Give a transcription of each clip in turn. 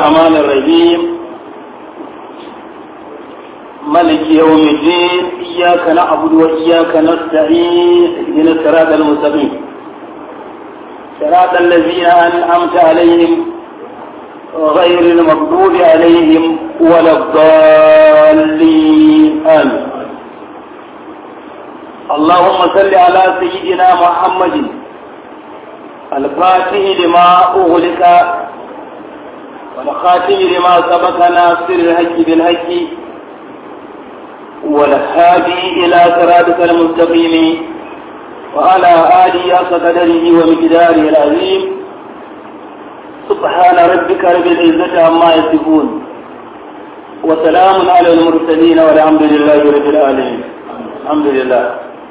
الرحمن الرحيم ملك يوم الدين إياك نعبد وإياك نستعين اهدنا الصراط المستقيم صراط الذين أنعمت عليهم غير المغضوب عليهم ولا الضالين آمين اللهم صل على سيدنا محمد الفاتح لما أغلق والخاتم لما سبق ناصر الهج بالهج والهادي إلى صراطك المستقيم وعلى آله حق قدره ومقداره العظيم سبحان ربك رب العزة عما يصفون وسلام على المرسلين والحمد لله رب العالمين الحمد لله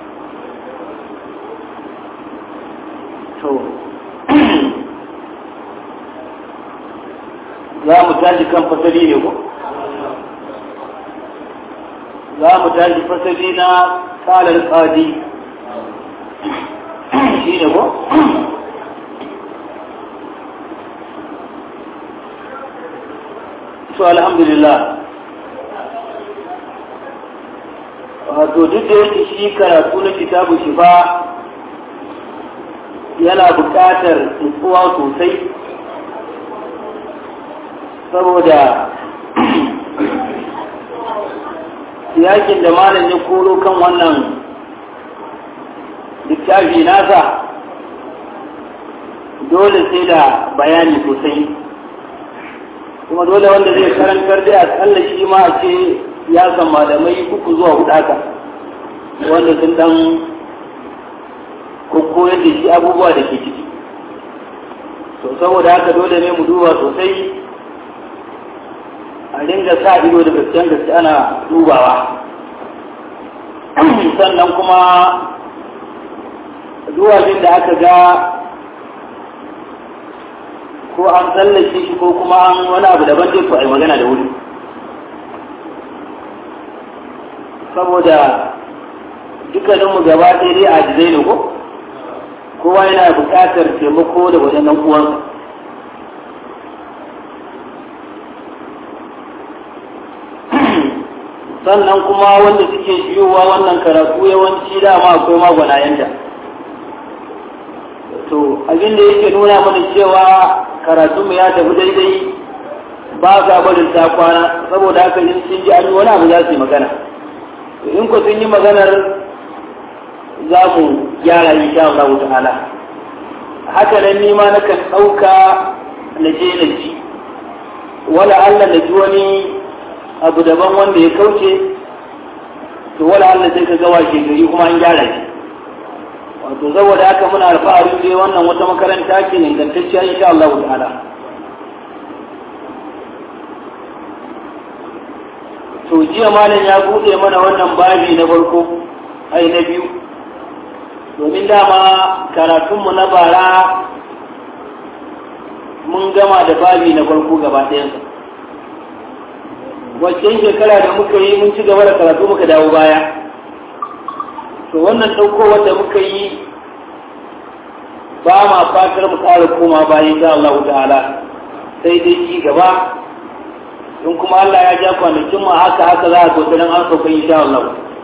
za mu tashi kan fasali ne ko za mu tashi fasali na kalar tsadi shi ne ko to alhamdulillah wato duk da yake shi karatu na kitabu shifa yana buƙatar nutsuwa sosai saboda yakin da malam ya koro kan wannan littafi nasa dole sai da bayani sosai kuma dole wanda zai karantar da akalla shi ma a ce ya san malamai uku zuwa hudu haka wanda sun dan koyar da shi abubuwa da ke ciki to saboda haka dole ne mu duba sosai a dinga sa ido da gaskiyan gaske ana dubawa sannan kuma duwajin da aka ga ko an tsallake shi ko kuma an wani abu daban dai ko a yi magana da wuri saboda dukkaninmu gaba ɗaya dai a jizai ne ko kowa yana buƙatar taimako da wajen nan uwansa sannan kuma wanda suke biyowa wannan karatu yawanci dama akwai magwanayenta to abin da yake nuna mana cewa karatu mu ya tafi daidai ba sa barin ta kwana saboda haka in sun ji an wani abu za su yi magana in ku sun yi maganar za mu gyara insha Allah ta'ala haka nan ni ma nakan ɗauka na je na ji wala Allah na ji wani abu daban wanda ya kauce to wala Allah sai ka ga washe gari kuma an gyara shi wato saboda haka muna alfahari dai wannan wata makaranta ce ne ingantacciya insha Allah ta'ala to jiya malam ya bude mana wannan babi na farko ai na biyu domin dama karatunmu na bara mun gama da babi na farko gaba ɗayansa wacce shekara da muka yi mun ci gaba da karatu muka dawo baya to wannan ɗaukowar da muka yi ba ma fatar mu ƙara koma bayan sha Allah ta'ala sai dai ci gaba in kuma Allah ya ja kwanakin mu haka haka za a zo nan an sauka insha Allah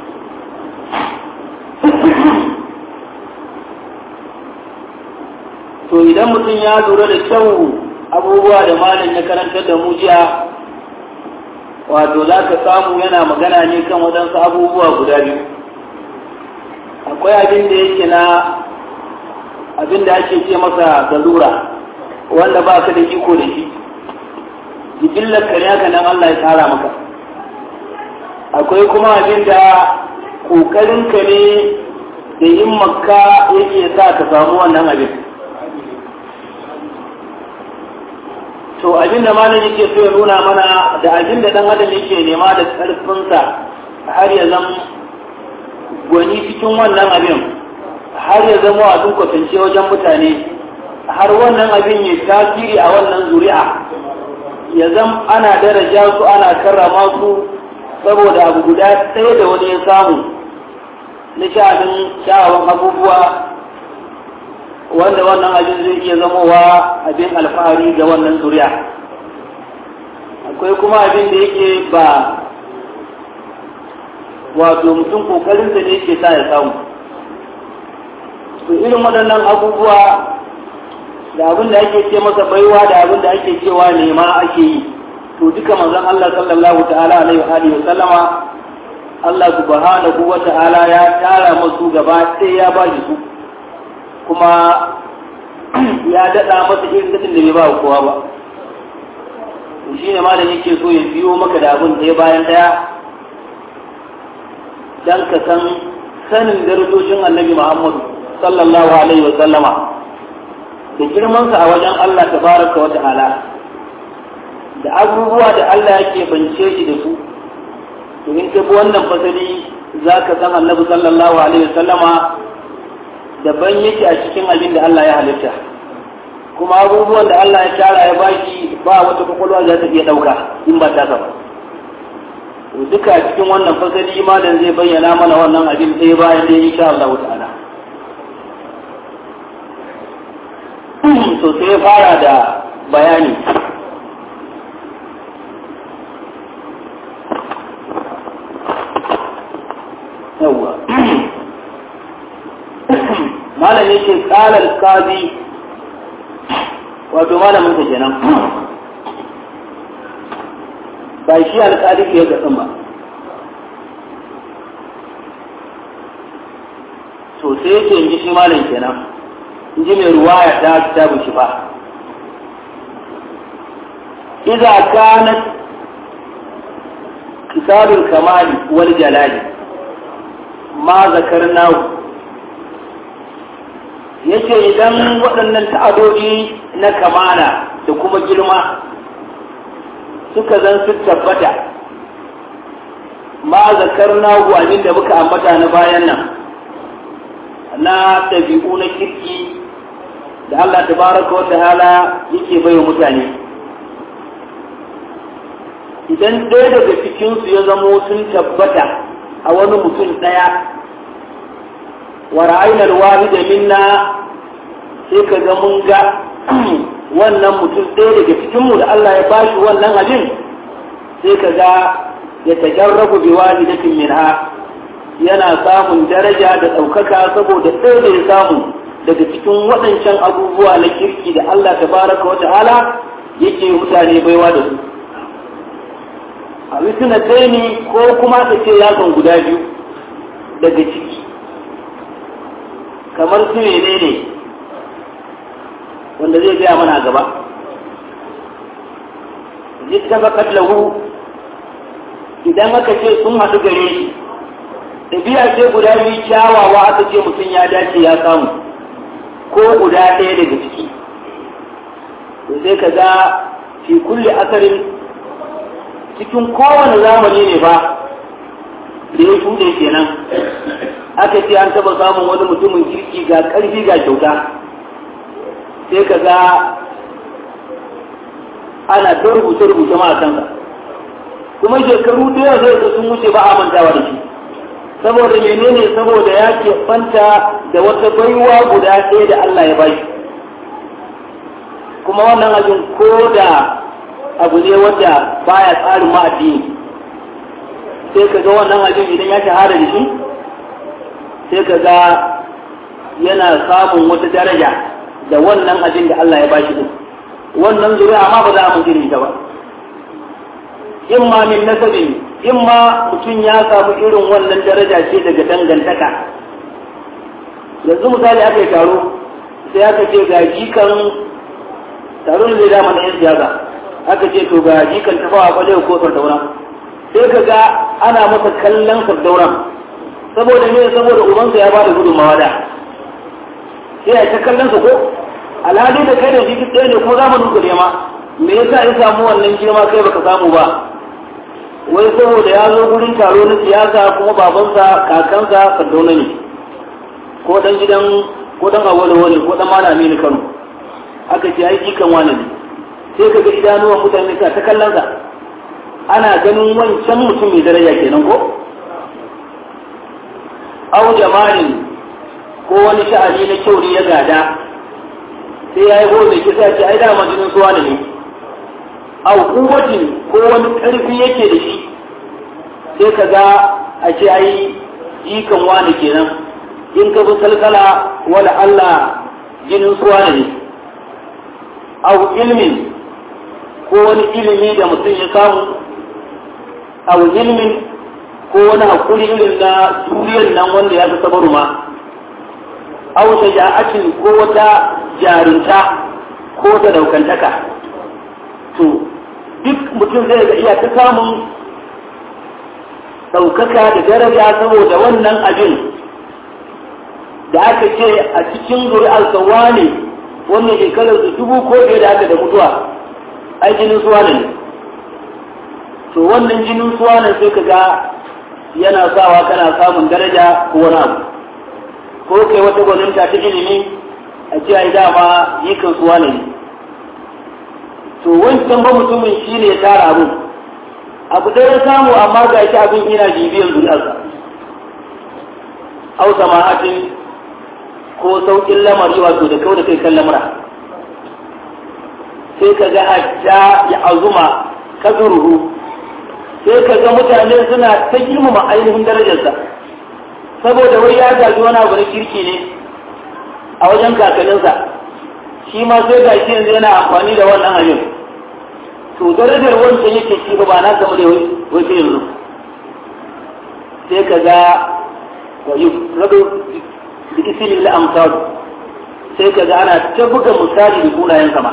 to idan mutum ya lura da kyau abubuwa da malam ya karantar da mu jiya wato za ka samu yana magana ne kan waɗansu abubuwa guda biyu akwai abin da yake na abin da ake ce masa galura wanda ba ka da iko da shi jibillar kare haka nan Allah ya tsara maka akwai kuma abin da ƙoƙarinka ne da yin makka yake sa ka samu wannan abin to abin da malam yake so ya nuna mana da abin da dan adam yake nema da karfinsa har ya zama gwani cikin wannan abin har ya zama a kwatance wajen mutane har wannan abin ya tasiri a wannan zuri'a ya zama ana daraja su ana karrama su saboda abu guda ɗaya da wani ya samu na sha'anin sha'awan abubuwa wanda wannan abin zai iya zamowa abin alfahari ga wannan zuriya akwai kuma abin da yake ba wato mutum kokarinsa ne yake sa ya samu to irin waɗannan abubuwa da abin da ake ce masa baiwa da abin da ake cewa nema ake yi to duka manzon Allah sallallahu ta'ala alaihi wa alihi wa sallama Allah subhanahu wa ta'ala ya tara masu gaba sai ya ba su kuma ya daɗa masa irin daɗin da bai ba kowa ba shi ne malam yake so ya biyo maka da abin ɗaya bayan ɗaya dan ka san sanin darajojin annabi Muhammadu sallallahu alaihi wa sallama da girmansa a wajen Allah tabaraka wa ta'ala da abubuwa da Allah yake bance shi da su domin ka bi wannan fasali za ka san annabi sallallahu alaihi wa sallama daban yake a cikin abin da Allah ya halitta kuma abubuwan da Allah ya tara ya baki ba wata kwakwalwa za ta iya ɗauka in ba ta ba duka a cikin wannan fasali malam zai bayyana mana wannan abin ɗaya bayan ɗaya insha Allah ta'ala to sai ya fara da bayani yawwa malam yake kalar kazi wato malamin sa kenan ba shi alƙali ke ga ba to sai yake in ji shi malam kenan in ji mai ruwaya ta kitabu shi fa idza kanat kitabul kamali wal jalali ma zakarnahu yace idan waɗannan ta'adodi na kamala da kuma girma suka zan su tabbata ma zakarnahu abin da muka ambata na bayan nan na ɗabi'u na kirki da Allah tabaraka wa ta'ala yake bai mutane idan ɗaya daga cikinsu ya zamo sun tabbata a wani mutum ɗaya wa ra'ayinar wahida minna sai ka ga mun ga wannan mutum ɗaya daga cikinmu da Allah ya bashi wannan abin sai ka ga ya tajarrabu bi wahidatin minha yana samun daraja da ɗaukaka saboda ɗaya da ya samu daga cikin waɗancan abubuwa na kirki da Allah tabaraka wa ta'ala yake mutane baiwa da su a wisina ne ko kuma ka ce yakan guda biyu daga ciki kamar su ne ne wanda zai gaya mana gaba jitta bakat lahu idan aka ce sun haɗu gare shi ɗabi'a ce guda biyu kyawawa aka ce mutum ya dace ya samu ko guda ɗaya daga ciki to sai ka ga fi kulle asarin cikin kowane zamani ne ba da ya shuɗe kenan aka ce an taɓa samun wani mutumin kirki ga ƙarfi ga kyauta sai ka ga ana ta rubuce-rubuce ma a kansa kuma shekaru da yawa zai sun wuce ba a mantawa da shi saboda menene saboda ya ke fanta da wata baiwa guda ɗaya da Allah ya bashi kuma wannan abin ko da abu ne wanda baya tsarin ma'addini sai ka ga wannan abin idan ya shahara da shi sai ka ga yana samun wata daraja da wannan abin da Allah ya bashi din wannan zuri'a ma ba za mu irin ta ba in ma min nasabin in ma mutum ya samu irin wannan daraja ce daga dangantaka yanzu misali aka yi taro sai aka ce ga jikan taron zai dama na yan siyasa aka ce to ga jikan tafawa kwalewa ko sardauna sai ka ga ana masa kallon sardaunan saboda me saboda ubansa ya bada gudunmawa da sai a ta kallon sa ko alhali da kai da shi duk ɗaya ne kuma zamanin ku nema me yasa ya samu wannan girma kai baka samu ba wai saboda ya zo gurin taro na siyasa kuma babansa kakansa sardauna ne ko dan gidan ko dan awolo wani ko dan malami ne Kano aka ce ai jikan wani ne sai ka ga idanuwan mutane ka ta kallon sa ana ganin wancan mutum mai daraja kenan ko au jama'in ko wani sha'ani na kyau ne ya gada sai ya yi gobe kisa ce ai dama jinin suwa ne au kuwatin ko wani ƙarfi yake da shi sai ka ga a ce ai jikan wani kenan in ka bi salkala wala Allah jinin suwa ne au ilmin ko wani ilimi da mutum ya samu au ilmin ko wani hakuri irin na duniyar nan wanda ya fi sabaru ma au shaja'atin ko wata jarinta ko ta daukantaka to duk mutum zai ga iya ta samun ɗaukaka da daraja saboda wannan abin da aka ce a cikin zuri'arsa wane wannan shekarar su dubu ko ɗaya da aka da mutuwa ai jinin suwa ne to wannan jinin suwa ne sai ka ga yana sawa kana samun daraja ko wani abu ko kai wata gwaninta ta ilimi a ce ai dama yikan suwa ne to wancan ba mutumin shi ne ya tara abin abu da ya samu amma ga shi abin yana bibiyan zuriyarsa au sama'atin ko saukin lamari wato da kau da kai kan lamura sai ka ga hatta ya azuma kazuruhu sai ka ga mutane suna ta girmama ainihin darajarsa saboda wai ya gaji wani abu na kirki ne a wajen kakanninsa shi ma sai ga shi yanzu yana amfani da wannan abin to darajar wancan yake shi ba na gama da wai sai yanzu sai ka ga wa yi rabu da isili la amsal sai ka ga ana ta buga misali da sunayen sama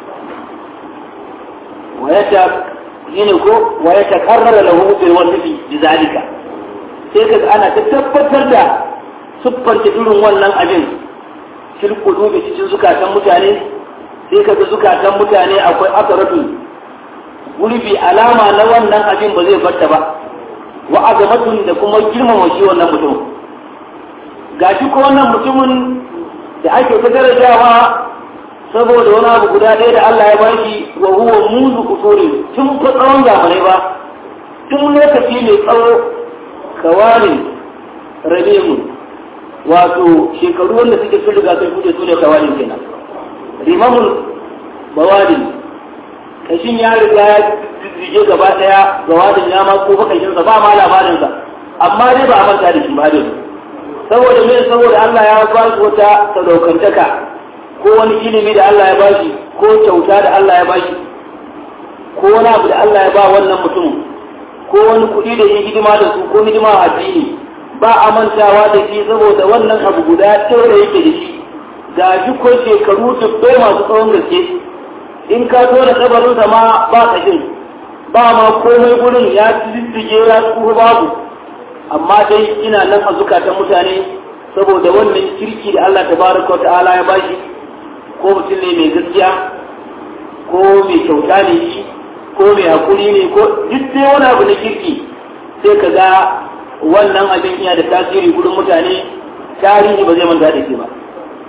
wa ya ta yini ko wa ya ta karrara lahu bil wasfi bi zalika sai ka ga ana ta tabbatar da siffar irin wannan abin fil qulubi cikin zukatan mutane sai ka ga zukatan mutane akwai asaratu gurbi alama na wannan abin ba zai barta ba wa azamatun da kuma girmama shi wannan mutum gashi ko wannan mutumin da ake ta darajawa saboda wani abu guda ɗaya da Allah ya bashi wa huwa muzu usuri tun fa tsawon zamanai ba tun lokaci mai tsawo kawalin rabimu wato shekaru wanda suke sun riga sun kuce su ne kawalin kenan rimamul bawadin kashin ya riga ya jijjige gaba daya ga wadin ya ma ko bakashinsa ba ma labarinsa amma dai ba a manta da shi ba dai saboda me saboda Allah ya ba shi wata sadaukantaka ko wani ilimi da Allah ya ba shi ko kyauta da Allah ya ba shi ko wani abu da Allah ya ba wannan mutum ko wani kuɗi da yin hidima da su ko hidima a addini ba a mantawa da shi saboda wannan abu guda ɗaya da yake da shi ga shi ko shekaru dubbai masu tsawon gaske in ka zo da kabarinsa ma ba kashin ba ma komai gurin ya diddige ya tsuhu babu amma dai ina nan a zukatan mutane saboda wannan kirki da Allah tabaraka wa ta'ala ya bashi ko mutum ne mai gaskiya ko mai kyauta ne shi ko mai hakuri ne ko duk dai wani abu na kirki sai ka ga wannan abin iya da tasiri gurin mutane tarihi ba zai manta da shi ba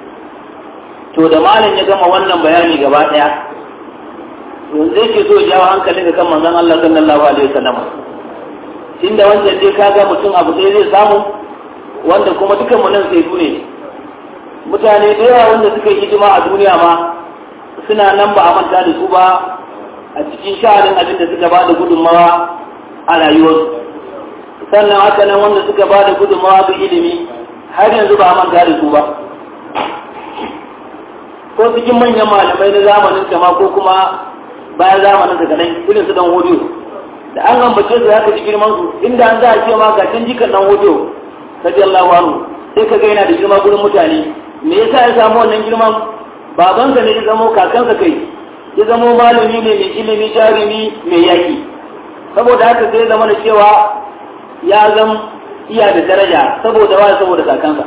to da malam ya gama wannan bayani gaba daya yanzu yake so jawo hankalin ga kan manzon Allah sallallahu alaihi wasallam tunda wancan dai kaga mutum abu sai zai samu wanda kuma dukan mu nan sai ne mutane da yawa wanda suka yi hidima a duniya ma suna nan ba a manta da su ba a cikin sha'anin abin da suka ba da gudunmawa a rayuwarsu sannan haka nan wanda suka ba da gudunmawa ga ilimi har yanzu ba a manta da su ba ko cikin manyan malamai na zamanin kama ko kuma bayan zamanin daga nan irin su dan hodiyo da an ambace su haka ji girman su inda an za a ce ma ga can jikan dan hodiyo radiyallahu anhu sai ka ga yana da girma gurin mutane me yasa ya samu wannan girman babansa ne ya zamo kakansa kai ya zamo malami ne mai ilimi jarumi mai yaki saboda haka sai zama da cewa ya zam iya da daraja saboda wa saboda kakansa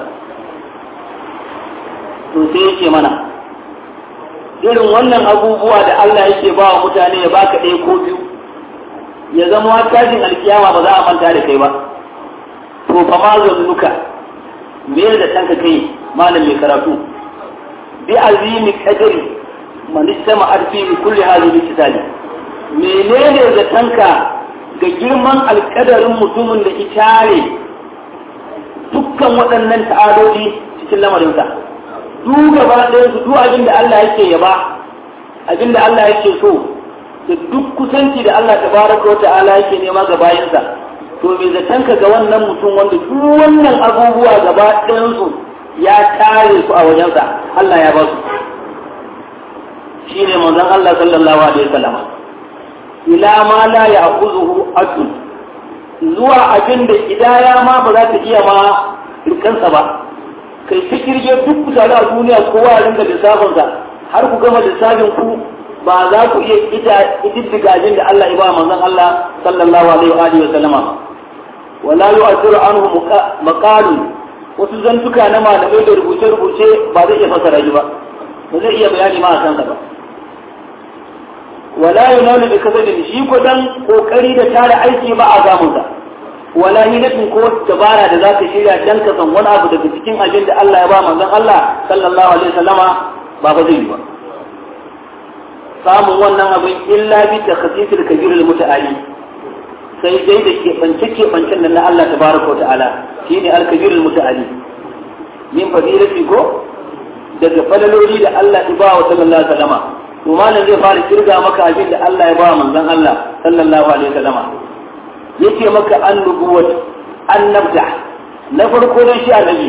to sai yake mana irin wannan abubuwa da Allah yake ba wa mutane ya baka ɗaya ko biyu ya zama tashin alkiyama ba za a manta da kai ba to fa ma zannuka me da tanka kai malam mai karatu bi azimi qadri man istama arfi bi kulli hadhihi kitali menene da tanka ga girman alkadarin mutumin da itare dukkan waɗannan ta'adodi cikin lamarinsa duk gaba ɗayan su duk abin da Allah yake yaba abin da Allah yake so da duk kusanci da Allah tabaraka wa ta'ala yake nema ga bayansa to me zaton ka ga wannan mutum wanda duk wannan abubuwa gaba ɗayansu ya tare su a wajensa Allah ya ba su shine manzon Allah sallallahu alaihi wasallam ila ma la ya'khuzuhu adun zuwa abin da idaya ma ba za ta iya ma rikansa ba kai ta kirge duk mutane a duniya kowa ya ringa lissafinsa har ku gama lissafin ku ba za ku iya ita ididdiga abin da Allah ya ba manzon Allah sallallahu alaihi wa alihi wa sallama wala yu'athiru anhu maqalun wasu zantuka na malamai da rubuce-rubuce ba zai iya fasara shi ba ba zai iya bayani ma a kansa ba wala yunalu bi kasabin shi ko dan kokari da tare aiki ba a gamunsa wala hilatin ko dabara da zaka shirya dan ka san wani abu daga cikin abin da Allah ya ba manzon Allah sallallahu alaihi wasallama ba ba zai yi ba samun wannan abin illa bi takhsisil kabir al mutaali sai dai da ke bance ke bancen nan na Allah tabaraka wa ta'ala shine al kabir al mutaali min fadilati ko daga falaloli da Allah ya ba wa sallallahu alaihi wasallama to malam zai fara kirga maka abin da Allah ya ba manzon Allah sallallahu alaihi wasallama yake maka an nubuwat an nabda na farko dan shi annabi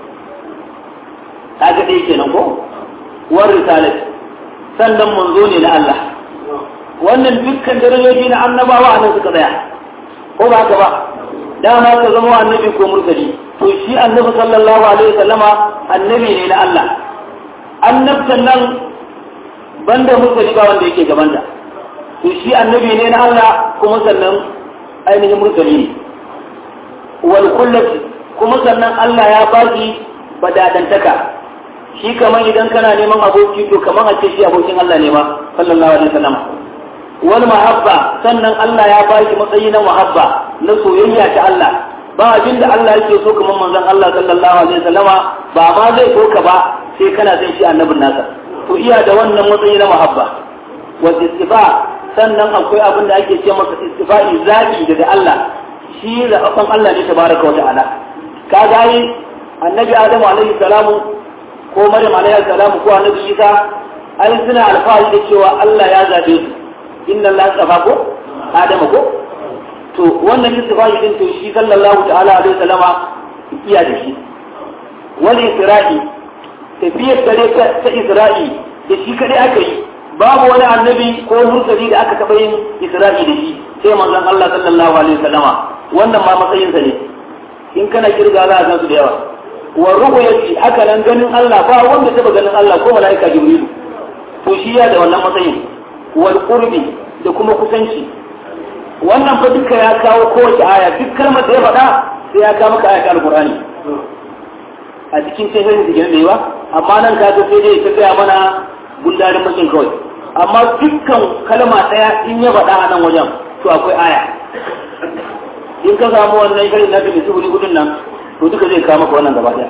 kaga dai kenan ko war risalat sannan manzo ne na Allah wannan dukkan darajoji na annabawa a nan suka tsaya ko ba haka ba dama ka zama annabi ko mursali to shi annabi sallallahu alaihi wasallama annabi ne na Allah annabtan nan banda mursali ba wanda yake gaban da to shi annabi ne na Allah kuma sannan ainihin mursali ne wal kullati kuma sannan Allah ya baki badadantaka shi kaman idan kana neman aboki to kaman a ce shi abokin Allah ne ma sallallahu alaihi wasallam wal mahabba sannan Allah ya baki matsayi na mahabba na soyayya ta Allah ba abin da Allah yake so kaman manzon Allah sallallahu alaihi wasallama ba ma zai so ka ba sai kana son shi annabin nasa to iya da wannan matsayi na mahabba wa istifa sannan akwai abin da ake ce masa istifa'i zaɓi daga Allah shi zaɓaɓɓen Allah ne tabaraka wa ta'ala ka gani annabi Adamu alaihi salamu ko Maryam alaihi salamu ko annabi Isa ai suna alfahari da cewa Allah ya zaɓe su inna Allah tsafa ko Adamu ko to wannan istifa'i din to shi sallallahu ta'ala alaihi salama iya da shi wal isra'i tafiyar dare ta Isra'i da shi kadai aka yi babu wani annabi ko mursali da aka taɓa yin isra'i da shi sai manzon Allah sallallahu alaihi wasallama wannan ma matsayinsa ne in kana kirga za a san su da yawa wa ru'yati haka nan ganin Allah ba wanda taɓa ganin Allah ko malaika Jibril to shi ya da wannan matsayin wal qurbi da kuma kusanci wannan fa duka ya kawo kowace aya duk kalmar da ya faɗa sai ya kawo maka ayatul alqur'ani a cikin sai da da yawa amma nan ka ga sai dai ta gaya mana gundarin makin kawai amma dukkan kalma ɗaya in ya faɗa a nan wajen to akwai aya in ka samu wannan shirin na tafi sufuri hudun nan to duka zai kawo maka wannan gaba ɗaya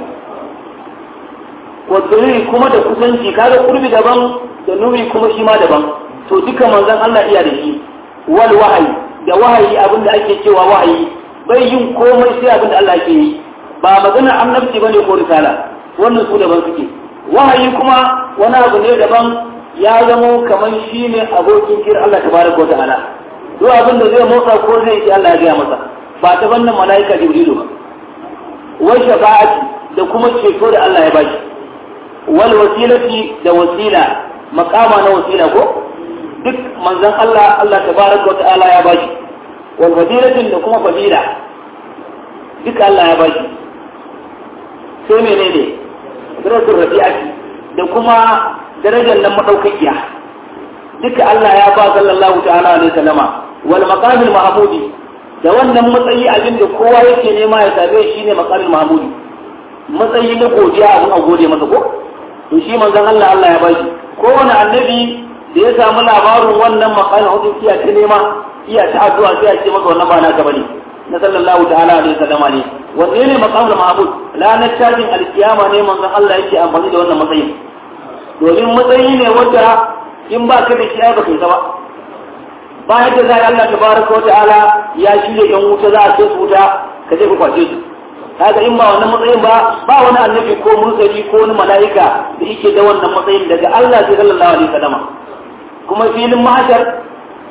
wadda kuma da kusanci kaga kurbi daban da nuri kuma shi ma daban to duka manzon Allah iya da shi wal wahayi da wahayi abin da ake cewa wahayi bai yin komai sai abin da Allah ke yi ba magana annabci bane ko risala wannan su daban suke wahayi kuma wani abu ne daban ya zamo kamar shi ne abokin kira Allah ta baraka wa ta'ala duk abin da zai motsa ko zai yi Allah ya gaya masa ba ta bannan mala'ika jibrilu ba wai shafa'ati da kuma ceto da Allah ya bashi wal wasilati da wasila makama na wasila ko duk manzon Allah Allah ta baraka wa ta'ala ya bashi wal fadilatin da kuma fadila duka Allah ya bashi sai menene darajar rabi'ati da kuma darajar nan madaukakiya duka Allah ya ba sallallahu ta'ala alaihi wasallama wal maqamil mahmudi da wannan matsayi abin da kowa yake nema ya same shi ne maqamil mahmudi matsayi na godiya abin a gode masa ko to shi manzon Allah Allah ya bashi kowane annabi da ya samu labarin wannan maqamil hudu iya ta nema iya ta addu'a sai ya ce maka wannan ba naka bane na sallallahu ta'ala alaihi wasallama ne wanne ne maqamul mahmud ranar tashin alkiyama ne manzon Allah yake amfani da wannan matsayin domin matsayi ne wanda in ba ka da shi ai baka yi ba ba yadda zai Allah tabaraka wa ta'ala ya shirya yan wuta za a kai su wuta ka je ku kwace su kaga in ba wannan matsayin ba ba wani annabi ko mursali ko wani mala'ika da yake da wannan matsayin daga Allah sai sallallahu alaihi wasallam kuma filin mahashar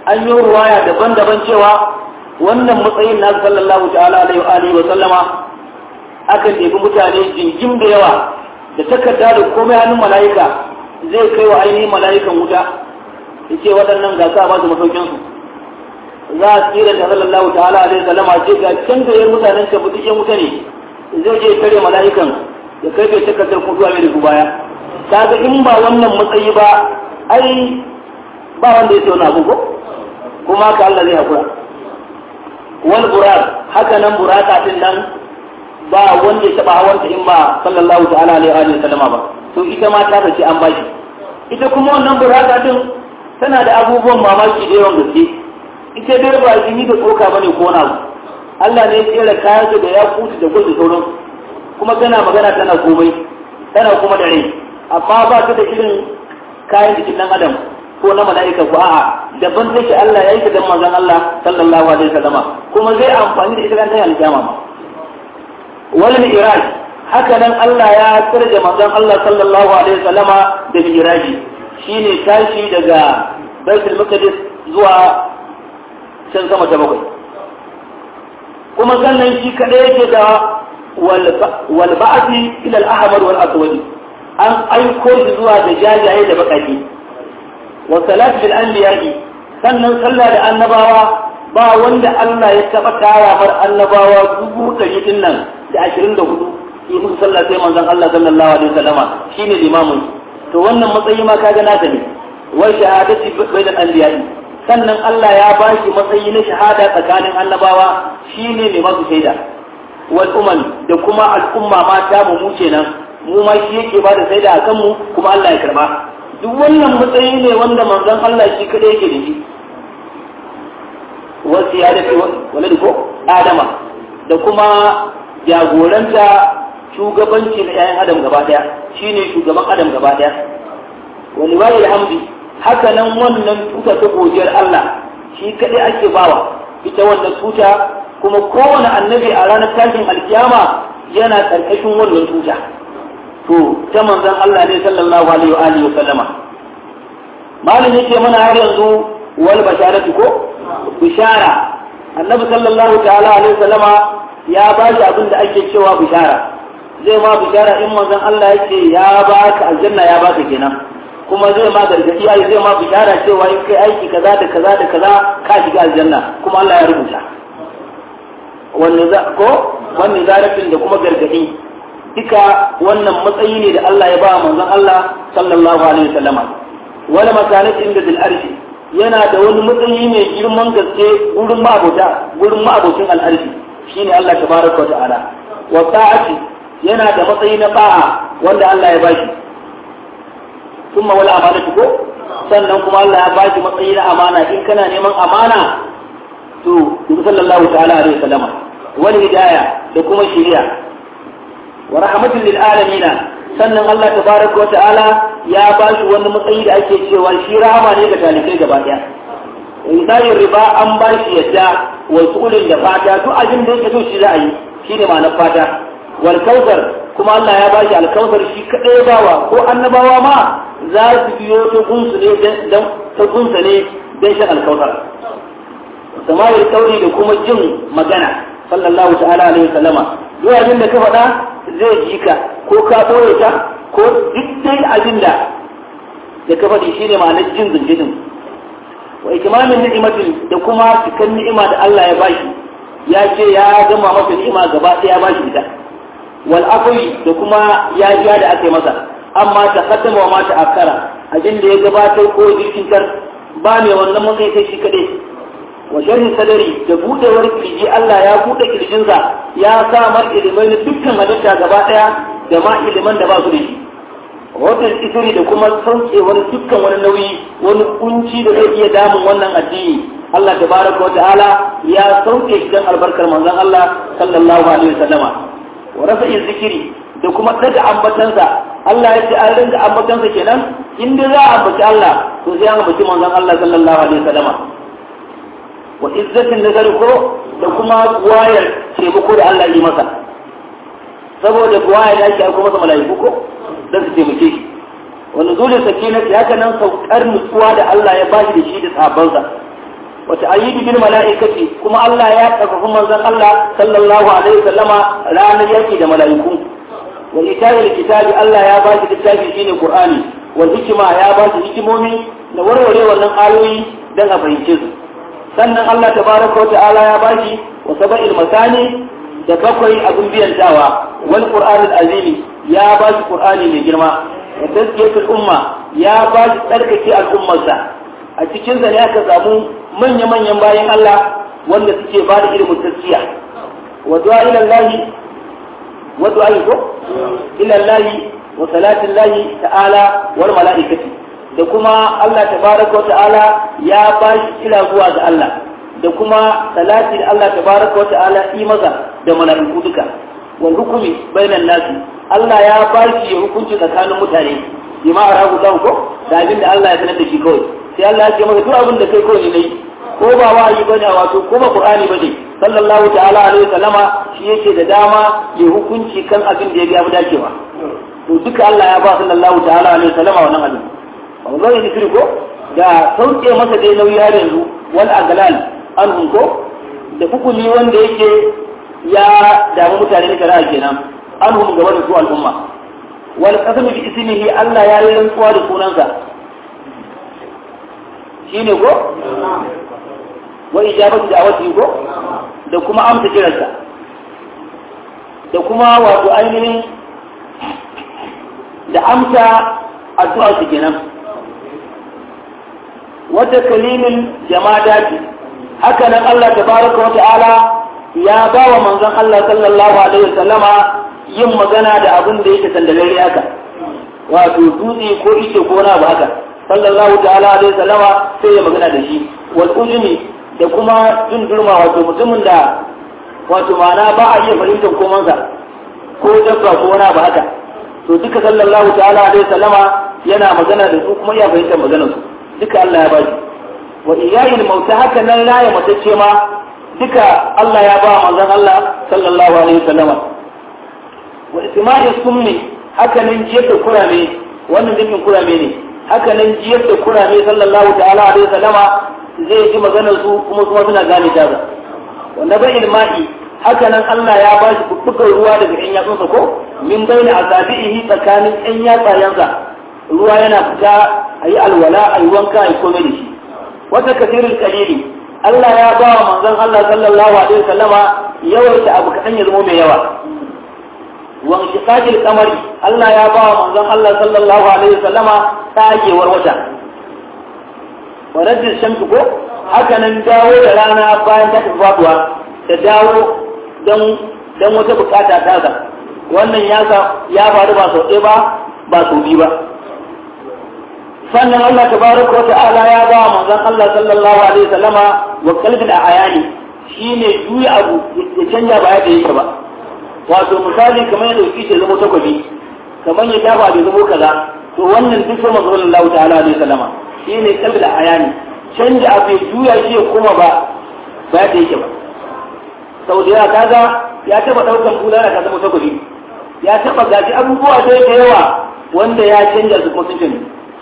an yi ruwaya daban-daban cewa wannan matsayin na sallallahu ta'ala alaihi wa sallama akan ɗebi mutane jingim da yawa da takarda da komai hannun mala'ika zai kai wa ainihin mala'ikan wuta ya ce waɗannan ga sa ba su masaukinsu za a tsira da sallallahu ta'ala alaihi wa sallama ce ga can da yan mutanen ka buɗe wuta ne zai je kare mala'ikan ya kai bai takardar kuma zuwa mai da su baya kaga in ba wannan matsayi ba ai ba wanda ya ce wani abu ko kuma ka Allah zai hakura wal burak haka nan buraka din nan ba wanda ya taba hawanta in ba sallallahu ta'ala alaihi wa sallama ba to ita ma ta ce an bashi ita kuma wannan buraka din tana da abubuwan mamaki da yawan gaske ita dai ba jini da tsoka bane ko na Allah ne ya tsere kayan da ya kutu da gudu sauran kuma tana magana tana komai tana kuma da rai amma ba ta da irin kayan jikin dan adam ko na mala'ika ko a'a daban take Allah ya yi ta dan manzon Allah sallallahu alaihi wasallama kuma zai amfani da ita kan tayin alkiyama ma wal mi'raj haka nan Allah ya tsirge manzon Allah sallallahu alaihi wasallama da mi'raji shine tashi daga Baitul Maqdis zuwa can sama ta bakwai kuma sannan shi kadai yake da wal ba'thi ila al-ahmar wal aswad an aiko shi zuwa da jajaye da bakaki wa salat bil anbiya'i sannan sallah da annabawa ba wanda Allah ya taba tara mar annabawa dubu ɗari din nan da ashirin da hudu yi musu sallah sai manzon Allah sallallahu alaihi wasallama shine limamin to wannan matsayi ma kaga nata ne wa shahadati bainal anbiya'i sannan Allah ya ba shi matsayi na shahada tsakanin annabawa shine mai masu shaida wal umam da kuma al'umma ma ta mu mu kenan mu ma shi yake ba da shaida akan mu kuma Allah ya karba duk wannan matsayi ne wanda manzon Allah shi kadai yake da shi wasu ya dace wani ko adama da kuma jagoranta shugabanci na 'ya'yan adam gaba daya shine shugaban adam gaba daya wani wani alhamdi haka nan wannan tuta ta godiyar Allah shi kadai ake bawa ita wannan tuta kuma kowane annabi a ranar tashin alkiyama yana karkashin wannan tuta to ta manzon Allah ne sallallahu alaihi wa alihi wa sallama malin yake mana har yanzu wal basharatu ko bishara annabi sallallahu ta'ala alaihi wa sallama ya ba shi abin da ake cewa bishara zai ma bishara in manzon Allah yake ya baka aljanna ya baka kenan kuma zai ma gargadi ai zai ma bishara cewa in kai aiki kaza da kaza da kaza ka shiga aljanna kuma Allah ya rubuta wanne za ko wanne zarafin da kuma gargadi duka wannan matsayi ne da Allah ya ba manzon Allah sallallahu alaihi wasallama wala makanat inda bil arshi yana da wani matsayi mai girman gaske gurin ma'abota gurin ma'abocin al'arshi shine Allah tabaraka wa ta'ala wa ta'ati yana da matsayi na ba'a wanda Allah ya bashi kuma wal amanatu ko sannan kuma Allah ya bashi matsayi na amana in kana neman amana to dubi sallallahu ta'ala alaihi wasallama wal hidaya da kuma shari'a wa rahmatul lil alamin sannan Allah tabaraka wa ta'ala ya bashi wani matsayi da ake cewa shi rahama ne ga talikai gaba daya misalin riba an ba shi yadda wa sulin da fata duk abin da yake so shi za a yi shine ma'anar fata wal kautsar kuma Allah ya bashi alkautsar shi kadai bawa ko annabawa ma za su biyo ta gunsu ne dan ta gunsa ne dan shan alkautsar samayar kauri da kuma jin magana sallallahu ta'ala alaihi wasallama duk abin da ka faɗa zai ji ka ko ka ɓoye ta ko duk dai abin da da ka faɗi shine ma'anar jin zunjinin wa ikimamin ni'imatin da kuma cikan ni'ima da Allah ya bashi ya ce ya gama masa ni'ima gaba ɗaya ya bashi ita wal afwi da kuma ya ja da aka yi masa amma ta kaddama wa mata akara abin da ya gabatar ko jirkinkar ba mai wannan matsayi sai shi kadai wa sharhi sadari da budewar kirji Allah ya bude kirjinsa ya sa mar ilimai na dukkan halitta gaba ɗaya da ma iliman da ba su da shi wata isiri da kuma sauke wani dukkan wani nauyi wani kunci da zai iya damun wannan addini Allah tabaraka wa ta'ala ya sauke shi dan albarkar manzon Allah sallallahu alaihi wasallama wa rafa'i zikiri da kuma daga ambatansa Allah ya ce an ringa ambatansa kenan in dai za a ambaci Allah to sai an ambaci manzon Allah sallallahu alaihi wasallama wa izzatin nazari ko da kuma wayar taimako da Allah yi masa saboda wayar da ake aiko masa mala'iku ko don su taimake shi wani zulun sakinati haka nan saukar nutsuwa da Allah ya bashi da shi da sahabbansa wa ta'ayyidu bil mala'ikati kuma Allah ya karfafa manzon Allah sallallahu alaihi wasallama ranar yaki da mala'iku wa itayil kitabi Allah ya ba shi littafi shine Qur'ani wal hikima ya ba shi hikimomi da warware wannan ayoyi dan a fahimce su sannan Allah tabaraka wa ta'ala ya ba shi wa sab'il masani da bakwai abin biyantawa wal qur'anul azimi ya ba shi qur'ani mai girma da tazkiyatul umma ya ba shi tsarkake al'ummarsa a cikin sa ne aka samu manya-manyan bayan Allah wanda suke ba da ilimin tazkiya wa du'a ila Allah wa du'a ila Allah wa salatin Allah ta'ala wal mala'ikati da kuma Allah tabaraka wa ta'ala ya ba shi ila zuwa ga Allah da kuma salati da Allah tabaraka wa ta'ala yi maza da mala'iku duka wal hukumi bainan nasi Allah ya ba shi ya hukunci tsakanin mutane bima arahu lahu ko da abin da Allah ya sanar da shi kawai sai Allah ya ce maka duk abin da kai kawai ne ko ba wahayi bane wato ko ba qur'ani bane sallallahu ta'ala alaihi wasallama shi yake da dama ya hukunci kan abin da ya ga dacewa to duka Allah ya ba sallallahu ta'ala alaihi wasallama wannan abin wannan ne zikiri ko da sauke masa dai nauyi har yanzu wal aglal an ko da hukumi wanda yake ya damu mutane da shari'a kenan an hum gaba da su al'umma wal qasmu bi ismihi Allah ya yi rantsuwa da sunansa shine ko wa ijabatu da'awati ko da kuma amsa kiransa da kuma wato ainihin da amsa addu'a su kenan wata kalimin jamadati haka nan Allah tabaraka wa ta'ala ya ba wa manzon Allah sallallahu alaihi wasallama yin magana da abin da yake sandalare haka wato dutse ko ice ko na ba haka sallallahu ta'ala alaihi wasallama sai ya magana da shi wal ujmi da kuma jin durma wato mutumin da wato ma'ana ba a iya fahimtar komansa ko dabba ko wani ba haka to duka sallallahu ta'ala alaihi wasallama yana magana da su kuma iya fahimtar maganar su duka Allah ya ba shi wa iyayin mauta haka nan raya matacce ma duka Allah ya ba manzon Allah sallallahu alaihi wasallama wa isma'i summi haka nan jiyar da kurame wannan dukkan kurame ne haka nan jiyar da kurame sallallahu ta'ala alaihi wasallama zai ji maganar su kuma kuma suna gane ta ba wanda bai ilma'i haka nan Allah ya ba shi bubbukan ruwa daga ƴan yatsunsa ko min bayna asabihi tsakanin ƴan yatsayensa ruwa yana fita a yi alwala a yi wanka a yi komai da shi wata kasirin kalili Allah ya ba wa manzon Allah sallallahu alaihi wasallama yawaita abu kaɗan ya zama mai yawa wa shiqaqil qamari Allah ya ba wa manzon Allah sallallahu alaihi wasallama tsagewar wata wa rajul shamsu ko haka nan dawo da rana bayan ta tafi faduwa da dawo dan dan wata bukata ta ga wannan ya ya faru ba sau ɗaya ba ba sau biyu ba sannan Allah tabaraka wa ta'ala ya ba manzon Allah sallallahu alaihi wasallama wa qalbil ayani shine juya abu ya canja ba yadda yake ba wato misali kamar yadda yake zama takwabi kamar ya dafa bai zama kaza to wannan duk sai manzon Allah ta'ala alaihi wasallama shine qalbil ayani canja abu ya juya shi ya koma ba ba yadda yake ba sau da yawa kaga ya taba daukan bulala ka zama takwabi ya taba gaji abubuwa da yawa wanda ya canja su kuma sun canja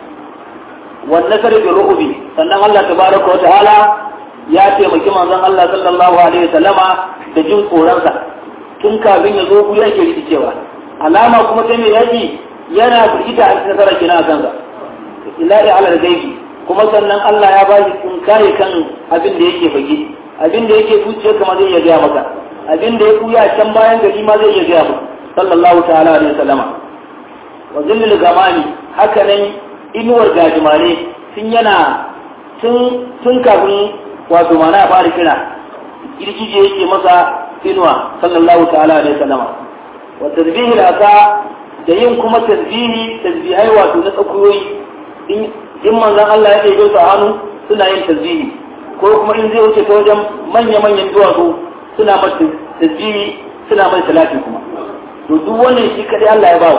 والنصر بالرعب sannan Allah tabaraka wa ta'ala ya taimaki manzon Allah sallallahu alaihi wasallama da jin tsoronsa tun kafin ya zo ku yake rikicewa alama kuma ta mai yaki yana firgita a cikin nasara kina kansa ilahi ala gaibi kuma sannan Allah ya ba shi kun kare kan abin da yake fage abin da yake zuciya kama zai iya gaya maka abin da ya kuya can bayan gari ma zai iya gaya maka sallallahu ta'ala alaihi wasallama wa zillil gamani haka nan inuwar gajimare tun yana tun kafin wato mana ya fara kira girgije yake masa inuwa sallallahu ta'ala alaihi wasallama wa tasbihi asa da yin kuma tasbihi tasbihai wato na tsakuyoyi in manzon Allah ya ɗebe su a hannu suna yin tasbihi ko kuma in zai wuce ta wajen manya-manyan duwatsu suna masa tasbihi suna mai salati kuma to duk wannan shi kadai Allah ya bawa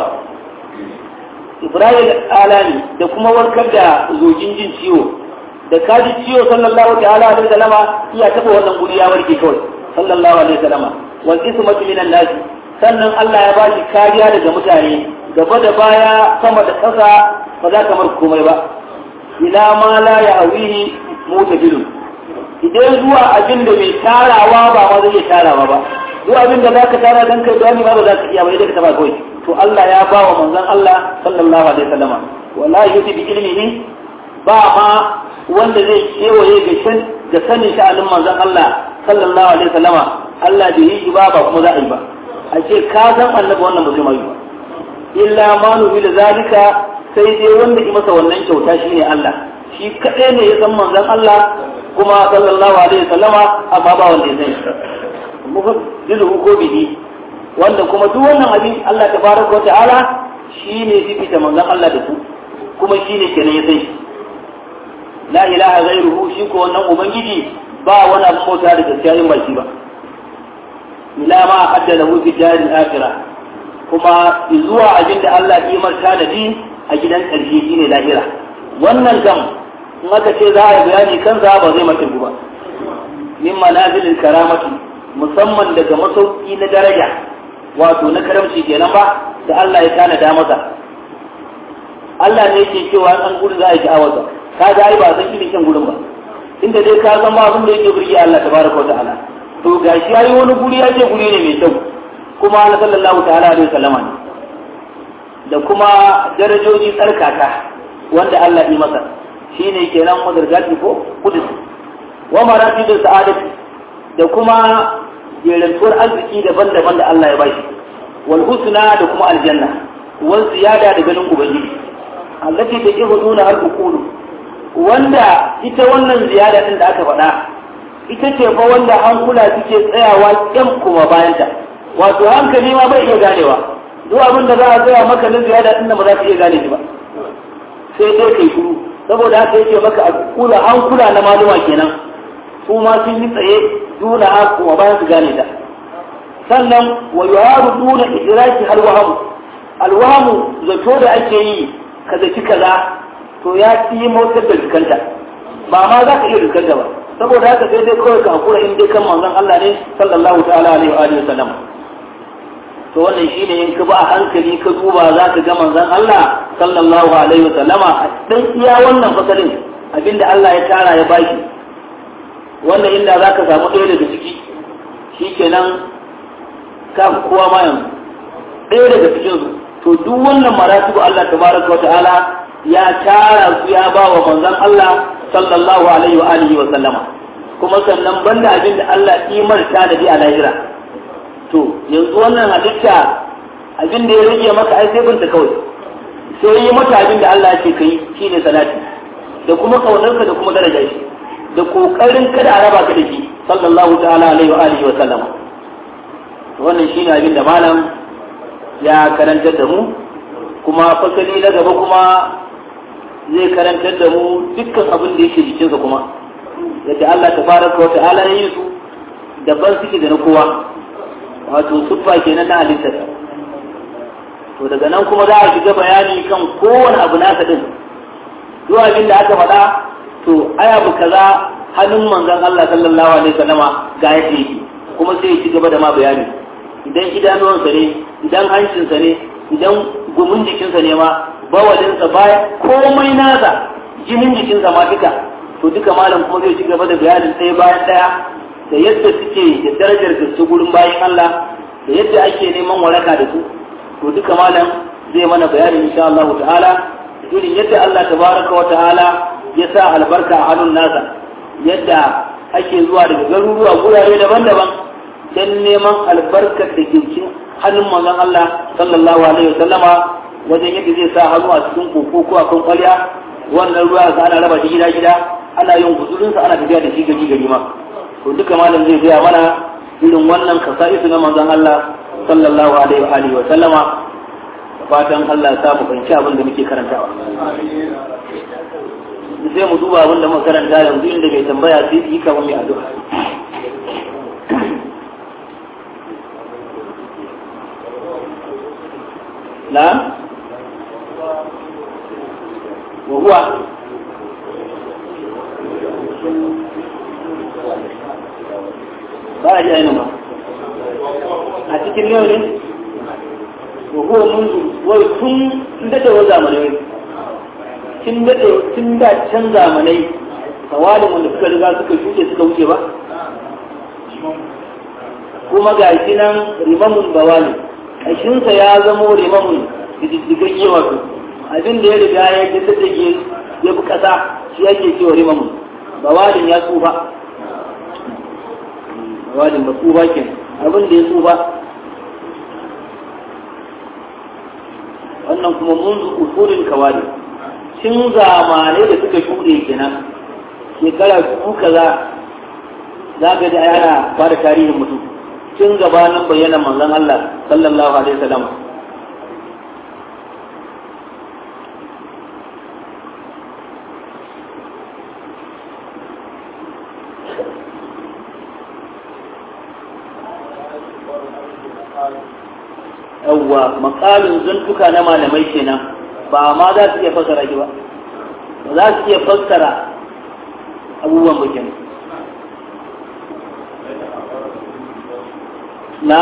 Ibrahim alani da kuma warkar da zojin jin ciwo da kaji ciwo sallallahu ta'ala alaihi wasallama iya taba wannan guri ya warke kawai sallallahu alaihi wasallama wal ismatu minan nas sannan Allah ya bashi kariya daga mutane gaba da baya sama da ƙasa ba za ka mar komai ba ila ma la ya'wihi mutabilun idan zuwa abin da mai tarawa ba ma zai iya tarawa ba zuwa abin da zaka tara dan kai dani ma ba za ka iya ba idan ka taba kawai to Allah ya ba wa manzon Allah sallallahu alaihi wasallama wallahi yuti bi ilmihi ba ma wanda zai kewaye ga shan ga sanin sha'anin manzon Allah sallallahu alaihi wasallama Allah da yi ba ba kuma za a yi ba a ce ka san annabi wannan ba zai mai ba illa ma nubi da zalika sai dai wanda yi masa wannan kyauta shine Allah shi kadai ne ya san manzon Allah kuma sallallahu alaihi wasallama amma ba wanda ya san shi jizu ko bihi wanda kuma duk wannan abin Allah tabaraka wa ta'ala shine fifita manzon Allah da su kuma shine kenan ya san shi la ilaha ghairuhu shi ko wannan ubangiji ba wani abu bauta da gaskiya in ba shi ba ila ma adda lahu fi daril akhirah kuma zuwa abin da Allah ya marta da din a gidan karshe shine lahira wannan kam in aka ce za a yi bayani kansa ba zai mata ba min manazilil karamati musamman daga masauki na daraja wato na karamci kenan ba da Allah ya tanada masa Allah ne yake cewa an gudu za a yi sha'awarsa ka ga ai ba san irin kyan gurin ba inda dai ka san ba abin da yake burge Allah tabaraka wa ta'ala to gashi yayi wani guri ya ce guri ne mai kyau kuma na sallallahu ta'ala alaihi wasallama ne da kuma darajoji tsarkaka wanda Allah yi masa shine kenan madargati ko kudus wa maratibul sa'adati da kuma jerantuwar arziki daban-daban da Allah ya bashi wal husna da kuma aljanna wal ziyada da ganin ubangiji allati tajhuduna al uqulu wanda ita wannan ziyada din da aka faɗa ita ce fa wanda hankula suke tsayawa kyan kuma bayanta wato hankali ma bai iya ganewa duk abin da za a tsaya maka na ziyada din da ba za ka iya gane shi ba sai dai kai shuru saboda haka yake maka a kula hankula na maluma kenan su ma sun yi tsaye duna ha kuma bayan su gane ta sannan wa yuharu duna idraki hal wahamu al wahamu zato da ake yi ka zaki kaza to ya fi motar da rikanta ba ma za ka iya rikanta ba saboda haka sai dai kawai ka hakura in dai kan manzon Allah ne sallallahu ta'ala alaihi wa alihi wasallam to wannan shine in ka ba a hankali ka duba za ka ga manzon Allah sallallahu alaihi wasallam a dan iya wannan fasalin abinda Allah ya tara ya baki wannan inda za ka samu ɗaya daga ciki shikenan ka kowa ma yanzu ɗaya daga cikin su to duk wannan maratibu Allah tabaraka wa ta'ala ya tara su ya ba wa manzon Allah sallallahu alaihi wa alihi wa sallama kuma sannan banda abin da Allah imarta da bi a lahira to yanzu wannan halitta abin da ya rage maka ai sai binta kawai sai yi mata abin da Allah ya ce kai shine salati da kuma kaunarka da kuma daraja shi da kokarin kada a raba ka da shi sallallahu ta'ala alaihi wa alihi wa sallama wannan shine abin da malam ya karantar da mu kuma fasali na gaba kuma zai karantar da mu dukkan abin da yake jikinsa kuma yadda Allah tabaraka wa ta'ala ya yi su daban suke da na kowa wato suffa kenan na halittar to daga nan kuma za a shiga bayani kan kowane abu nasa din duk abin da aka faɗa to ai abu kaza hannun manzon Allah sallallahu alaihi wasallama ga yadda yake kuma sai ya ci gaba da ma bayani idan idanuwansa ne idan hancinsa ne idan gumin jikinsa ne ma bawalinsa baya komai nasa jinin jikinsa ma duka to duka malam kuma zai ci gaba da bayanin ɗaya bayan ɗaya da yadda suke da darajar gaske gurin bayan Allah da yadda ake neman waraka da su to duka malam zai mana bayanin insha Allah ta'ala irin yadda Allah tabaraka wa ta'ala ya sa albarka a hannun nasa yadda ake zuwa daga garuruwa gurare daban-daban don neman albarkar da ke cikin hannun manzon Allah sallallahu alaihi wasallama wajen yadda zai sa hannu a cikin koko ko akan kwalya wannan ruwa ga ana raba shi gida gida ana yin guzurinsa ana tafiya da shi gari gari ma to duka malam zai gaya mana irin wannan kasa'isu na manzon Allah sallallahu alaihi wa alihi wa sallama fatan Allah ya samu fahimci abin da muke karantawa sai mu duba abin da muka karanta yanzu inda bai tambaya sai yi kamar mai addu'a نعم وهو ba a ji ainihin ba a cikin yau ne wa huwa munzu wai tun daɗe wa zamanai tun daɗe tun da can zamanai sawalin wanda suka riga suka shuke suka wuce ba kuma ga shi nan rimamun bawali ƙashinsa ya zamo rimamun diddigagge wato abin da ya riga ya diddige ya fi ƙasa shi ake cewa rimamun bawalin ya tsufa bawalin ba tsufa ke abin da ya tsufa wannan kuma mun usulin kawali cin zamanai da suka shuɗe kenan shekara dubu kaza za ka ji ana ba da tarihin mutum tun gabanin bayyana manzon Allah sallallahu alaihi wasallam yawwa makalin zantuka na malamai kenan ba ma za su iya fassara shi ba ba za su iya fassara abubuwan bakin na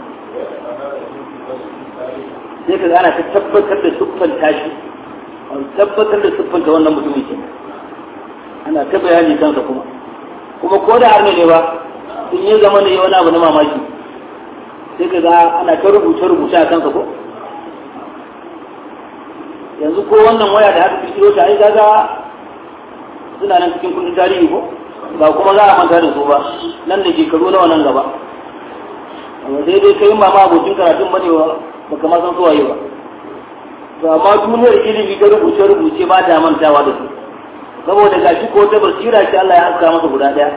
sai ka ana ta tabbatar da siffan tashi tabbatar da siffan ta wannan mutumin ke ana ta bayani kansa kuma kuma ko da har ne ba in yi zama ne wani abu na mamaki sai ka ga ana ta rubuce rubuce a kansa ko yanzu ko wannan waya da haka kirkiro ta ai gaga suna nan cikin kundin tarihi ko ba kuma za a manta da su ba nan da shekaru nawa nan gaba amma sai dai kai ma abokin karatun bane ba baka ma san su waye ba to amma duniyar ilimi ta rubuce rubuce ba ta mantawa da su saboda gashi ko ta basira ce Allah ya haska masa guda daya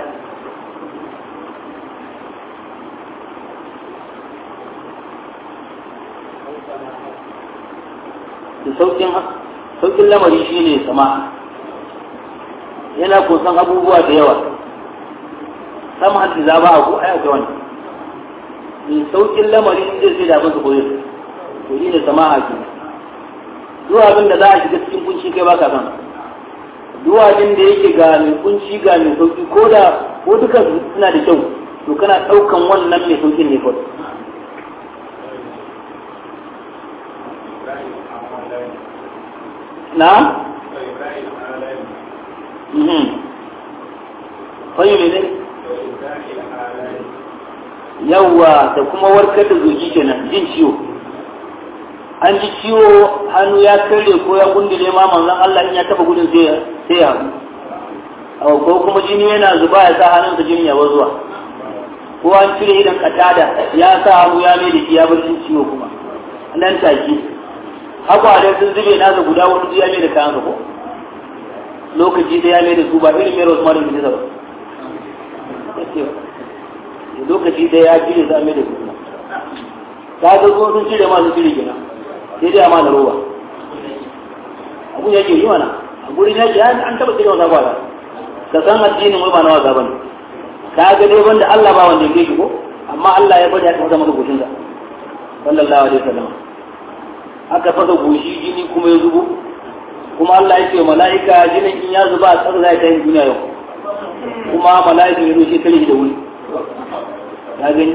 da saukin saukin lamari shine sama yana kusan abubuwa da yawa sama hanci za ba a ko ai akwai wani mai saukin lamari zai sai da abin su koyo to shi ne sama haki duk abin da za a shiga cikin kunci kai baka san duk abin da yake ga mai kunci ga mai sauki ko da ko duka suna da kyau to kana ɗaukan wannan mai saukin ne kawai na? Fayu ne ne? Yawwa da kuma warkar da zuci kenan jin ciwo. An ji ciwo hannu ya karye ko ya gundule ma manzon Allah in ya taba gudun sai ya haɗu. Ko kuma jini yana zuba ya sa hannunsa jini ya zuwa. Ko an cire idan katada ya sa hannu ya mai da shi ya bar jin ciwo kuma. Nan take. Hakwarai sun zube nasa guda wani ya mai da kayan ko? lokaci da ya mai da su ba irin mai rosmarin da nisa ba lokaci da ya cire za a mai da su ta ga kuma sun cire masu cire gina sai dai amma na roba abun yake yi mana a gurin yaki an taba cire wasa kwada ka san addinin wai ba na wasa bane ka ga dai banda Allah ba wanda yake ko amma Allah ya bada ya kasa maka goshin sa sallallahu alaihi wasallam aka fasa goshi jini kuma ya zubo kuma Allah ya ce mala'ika jinin in ya zuba a tsar za ta yin duniya yau kuma mala'ika ya rushe tare da wuri ya gani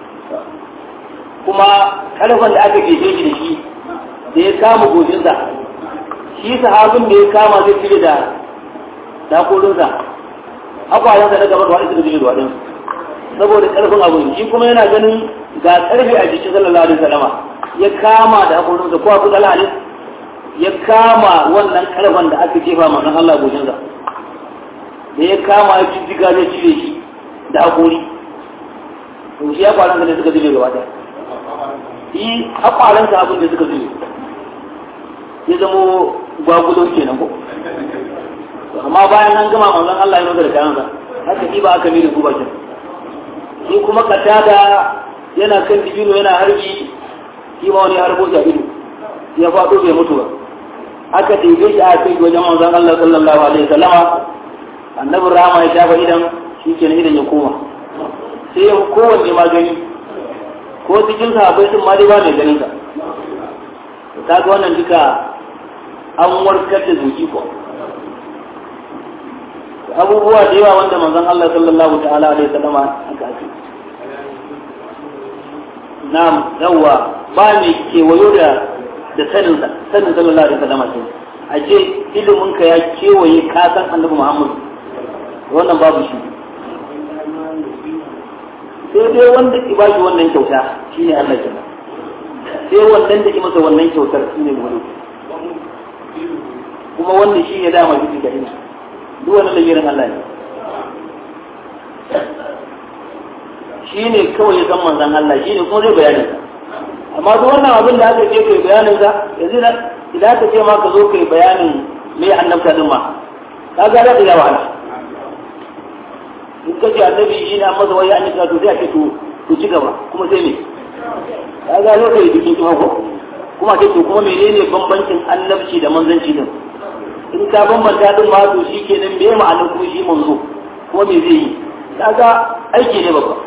kuma karfan da aka jefe shi da shi da ya kama gojinsa shi sahabin da ya kama zai cire da dakorinsa akwayensa na gaba da waɗanda suka cire da waɗansu saboda karfin abin shi kuma yana ganin ga karfi a jikin sallallahu alaihi wasallama ya kama da hakorinsa ko abu dalhalin ya kama wannan karfan da aka jefa manzon Allah gojinsa da ya kama ya jijjiga zai cire shi da hakori to shi ya kwanan da suka zube gaba ɗaya yi hakwaran sa abin da suka zube ya zamo gwagulo kenan ko amma bayan an gama manzon Allah ya nuna da kayansa haka shi ba aka miri su bakin shi kuma katada yana kan dibino yana harbi shi ma wani harbo shi a ido ya faɗo bai mutu ba aka ɗebe shi a kai wajen manzon Allah sallallahu alaihi wasallama annabin rama ya shafa idan shi ke idan ya koma sai ya kowanne ma gani ko cikin sahabbai sun ma dai ba mai ganin sa ta ga wannan duka an warkar da zuci ko abubuwa da yawa wanda manzon Allah sallallahu ta'ala alaihi wasallama aka ake na'am yawa ba mai kewayo da da sanin sa sanin sallallahu alaihi wasallama ce a ce ilimin ka ya kewaye ka san annabi Muhammad wannan babu shi sai dai wanda ki bashi wannan kyauta shine Allah kenan sai wannan da ki masa wannan kyautar shine wani kuma wannan shi ne dama jiki ga ina duk wannan lamirin Allah ne shi ne kawai ya san manzan Allah shi ne kuma zai bayanin amma duk wannan abin da aka ce kai bayanin sa yanzu idan aka ce ma ka zo kai bayanin me annabta din ma ka ga da ya wahala in ka ce annabi shi ne amma wai an yi to sai a ce to to ci gaba kuma sai me ka ga zo kai bikin kuma ko kuma ce to kuma menene bambancin annabci da manzanci din in ka bambanta din ma to shi kenan me ma'anar kuma shi manzo kuma me zai yi kaga aiki ne babba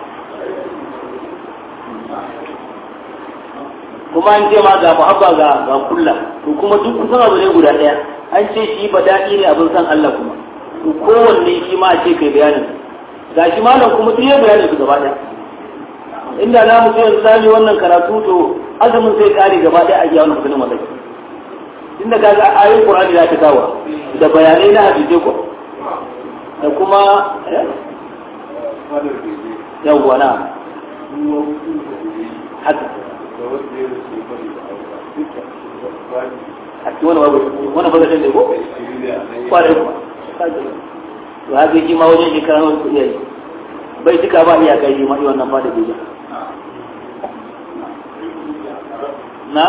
kuma an ce ma ga muhabba ga ga kulla to kuma duk kusan abu ne guda daya an ce shi ba daɗi ne abin san Allah kuma to kowanne shi ma a ce kai bayanin ga shi malam kuma duk ya bayanin su gaba daya inda na mu ce yanzu zamu wannan karatu to azumin sai kare gaba daya a iya wannan kudin wallahi inda kaga ayoyin Qur'ani za ta kawo da bayanai na hadisi ko da kuma yawwa na haka a cikin wani babu wani babu da ko kwarai kuma to haka yi ma wajen shekara wani kuɗi yayi bai duka ba iyaka yi ma wannan ba da bija na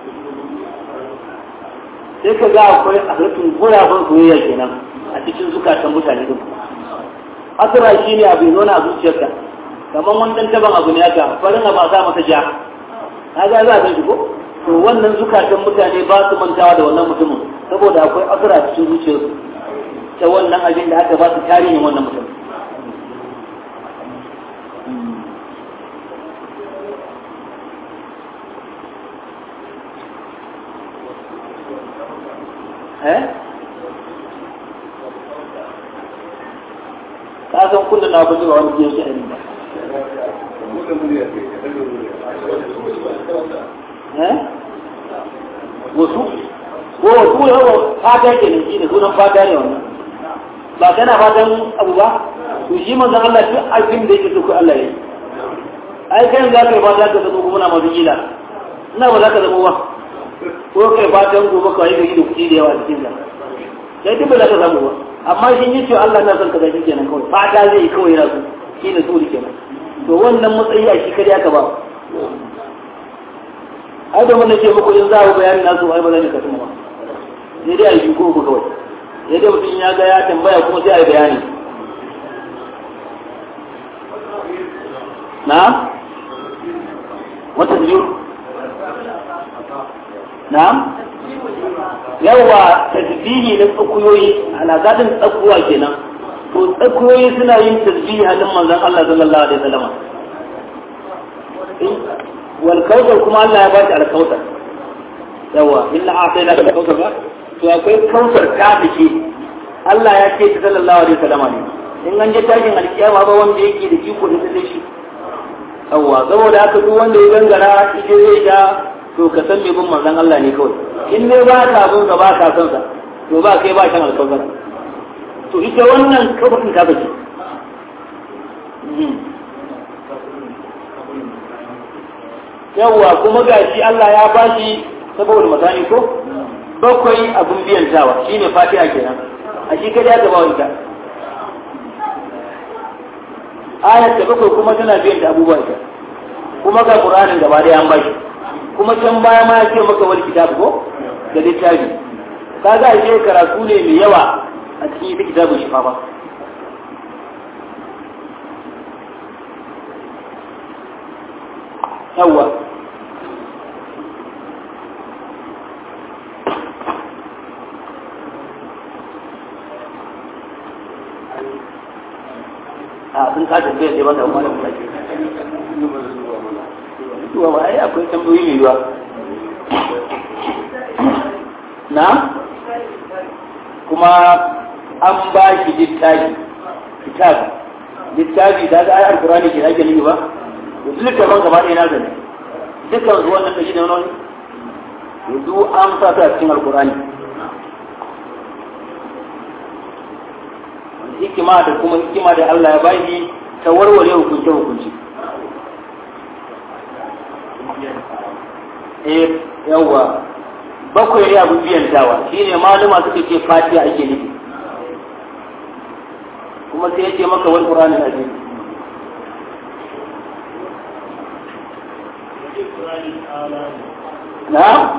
sai ka ga akwai a rufin guraben soyayya kenan a cikin zukatan mutane din asira shi ne abu zo na zuciyarka kamar wani dan taban abu ne haka farin abu a sa masa ja ka ga za a san shi ko to wannan zukatan mutane ba su mantawa da wannan mutumin saboda akwai asira cikin zuciyarsu ta wannan abin da aka ba su tarihin wannan mutum eh ka san kullum na gudu wani biyan shi ba eh wasu ko wasu yawa fata ke ne shi ne sunan fata ne wannan ba kana fatan abu ba to shi manzon Allah duk abin da yake so ko Allah ya yi ai kai za ka yi fata ka zama kuma na masu gila ina ba za ka zama ba ko kai fatan gobe ka yi gari da kuɗi da yawa cikin da sai duk ba za ka samu ba amma shi yi cewa Allah na son ka zaki kenan kawai fata zai yi kawai yana so shi ne suri kenan to wannan matsayi a shi kare aka ba ai da mun ce muku in za ku bayani nasu ai ba zan ka tuma ba sai dai a yi ko ku kawai sai dai mutum ya ga ya tambaya kuma sai a yi bayani na wata biyu na'am yawa tasbihi na tsakuyoyi alaƙadin tsakuwa kenan to tsakuyoyi suna yin tasbihi halin manzon Allah sallallahu alaihi wasallam wal kautsar kuma Allah ya bashi alkautar yawa inna a'tayna kal kautsar ba to akwai kautsar ta fice Allah ya ce ta sallallahu alaihi wasallam ne in an je tashin alkiyama ba wanda yake da iko da sai shi yawa saboda haka duk wanda ya gangara ije zai ga to ka san me bin manzon Allah ne kawai in ne ba ka son sa ba ka son sa to ba kai ba shan alkawar to ita wannan kafarin ta bace yawwa kuma gashi Allah ya bashi saboda masani ko bakwai abun biyan tawa shine fatiha kenan a shi kada ya gaba wanda ayat da bakwai kuma tana biyan da abubuwa ita kuma ga qur'anin gaba da an bashi kuma can baya ma ya ce maka wani kitabu ko da littafi ka ga ashe karatu ne mai yawa a cikin ita kitabun shifa ba yawa a sun ka tambayar sai mata wani mutane zuwa ba ai akwai tambayoyi mai yiwa na kuma an ba shi littafi kitabu littafi da ga ayar Qur'ani ke ake nufi ba yanzu littafin gaba ɗaya na zane dukkan zuwan nan kashi da wani yanzu an sa ta cikin alkur'ani hikima da kuma hikima da Allah ya bashi ta warware hukunce hukunci eh yawa bakwai ne abu biyan tawa shine maluma suka ce fatiha ake nufi kuma sai yake maka wal qur'ani azim na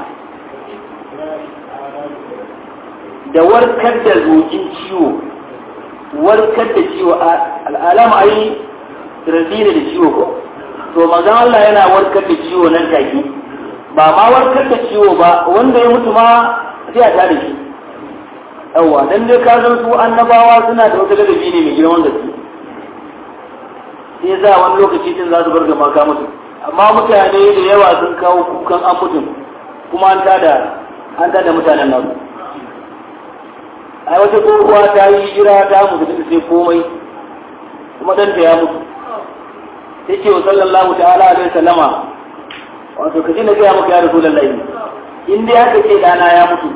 da warkar da zokin ciwo warkar da ciwo al'alama ai razina da ciwo ko to mazan Allah yana warkar da ciwo nan take ba ma warkar da ciwo ba wanda ya mutu ma sai a tare shi yawa dan dai ka san su annabawa suna da wata ladabi ne mai girman gaske sai za wani lokaci din za su bar gama ka mutu amma mutane da yawa sun kawo kukan an mutum kuma an tada an tada mutanen nan ai wata tsohuwa ta yi jira ta mutu da sai komai kuma ɗanta ya mutu sai ce wa sallallahu ta'ala alaihi sallama wato ka ji na gaya maka ya rasu lallai in dai haka ce dana ya mutu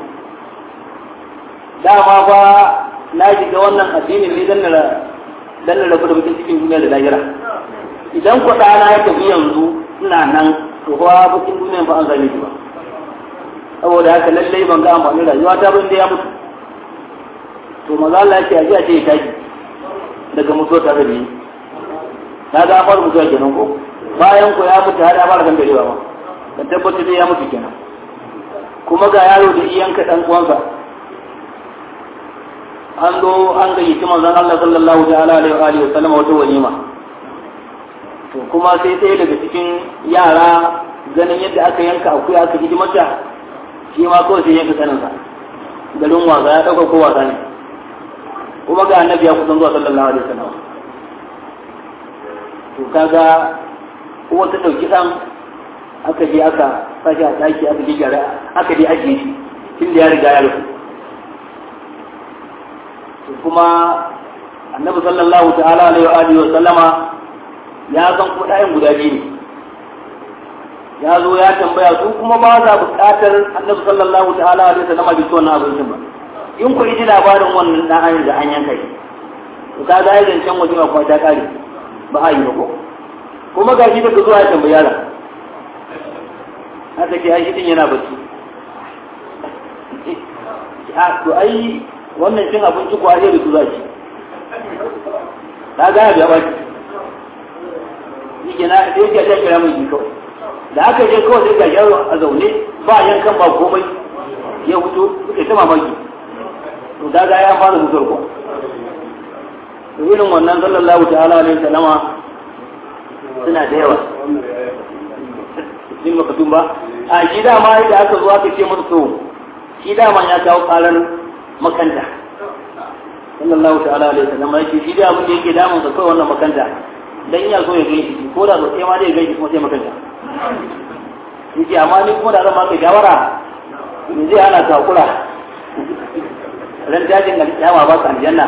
dama fa na shiga wannan addinin ne dan na dan na rabu da mutum cikin duniya da lahira idan ku dana ya tafi yanzu ina nan to fa bakin duniya ba an zame shi ba saboda haka lallai ban ga amfanin rayuwa ta ban da ya mutu to maza Allah ya ce aje a ce ya tashi daga mutuwa ta da biyu na ga fara mutuwa kenan ko bayan ko ya mutu har ya fara kan darewa ma ka tabbatar da ya mutu kenan kuma ga yaro da iyanka dan uwansa an zo an gayyaci manzon Allah sallallahu ta'ala alaihi wa alihi wa sallam wata walima to kuma sai ɗaya daga cikin yara ganin yadda aka yanka akuya aka ji mata shi ma kawai sai yanka saninsa garin wasa ya ɗauka ko wasa ne kuma ga annabi ya kusan zuwa sallallahu alaihi wasallam to kaga kuma ta ɗauki ɗan aka je aka sashi a ɗaki aka je gyara aka je ajiye shi tun da ya riga ya rufu kuma annabi sallallahu ta'ala alaihi wa alihi wa sallama ya san kuma ɗayan guda biyu ne ya zo ya tambaya su kuma ba za buƙatar annabi sallallahu ta'ala alaihi wa sallama bi wannan abincin ba in ku ji labarin wannan dan an da an yanka shi to ka ga yayin can waje ba kuma ta kare ba a yi ba ko kuma ga shi daga zuwa ya tambayi yaron haka ke ai shi din yana bacci a to ai wannan cin abinci ko da su zaki ka ga ya ba shi ke na sai ya ta kira mai kawai da aka je kawai sai ga yaro a zaune ba yankan ba komai ya fito suka ta mamaki to da ga ya fara mutuwar ko to irin wannan sallallahu ta'ala alaihi salama suna da yawa din makatun ba a shi dama da aka zo aka ce masa to shi dama ya kawo karar makanta sallallahu ta'ala alaihi salama yake shi da abin da yake damun sa kawai wannan makanta dan ya so ya gaishe shi ko da so sai ma zai gaishe kuma sai makanta yace amma ni kuma da zan maka shawara me zai hana ka kula ran dajin alƙiyama ba ka aljanna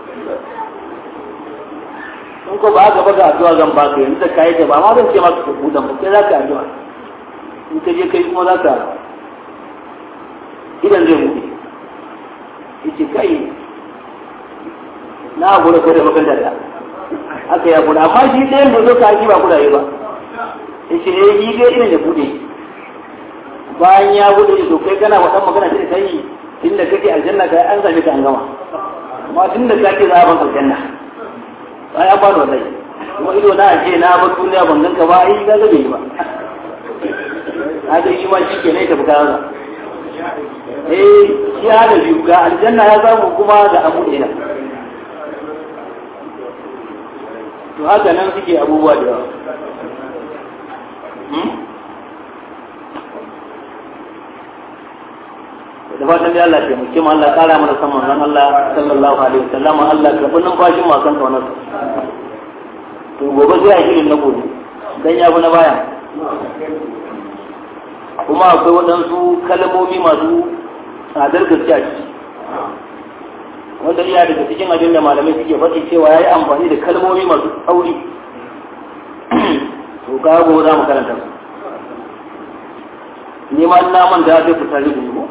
in ko ba ka baka addu'a zan baka yanzu da kai ta ba ma zan ce maka ka budan ba kai za ka addu'a in ka je kai kuma za ka idan zai buɗe yace kai na gura ko da makanta da aka ya gura amma shi ɗayan da zo ka ba kuraye ba yace eh yi ga irin da buɗe bayan ya buɗe to kai kana wadan magana sai kai tunda kake aljanna kai an same ka an gama amma tunda kake za a ban aljanna ai an bani wallahi kuma ido na ce na ba duniya ban ganka ba ai ga gabe ba kaga yi ma shi ke ne tafi kaza eh shi hada biyu ga aljanna ya samu kuma ga abu ɗaya to haka nan suke abubuwa da yawa da fatan dai Allah ya taimake mu Allah kara mana san manzon Allah sallallahu alaihi wasallam Allah ka bin bashin ma kan kaunar to gobe zai yi shirin na gobe dan ya na baya kuma akwai waɗansu kalmomi masu tsadar gaskiya ciki wanda iya daga cikin abin da malamai suke faɗi cewa ya yi amfani da kalmomi masu tsauri to ka gobe za mu karanta su ni ma na manta sai fitar da mu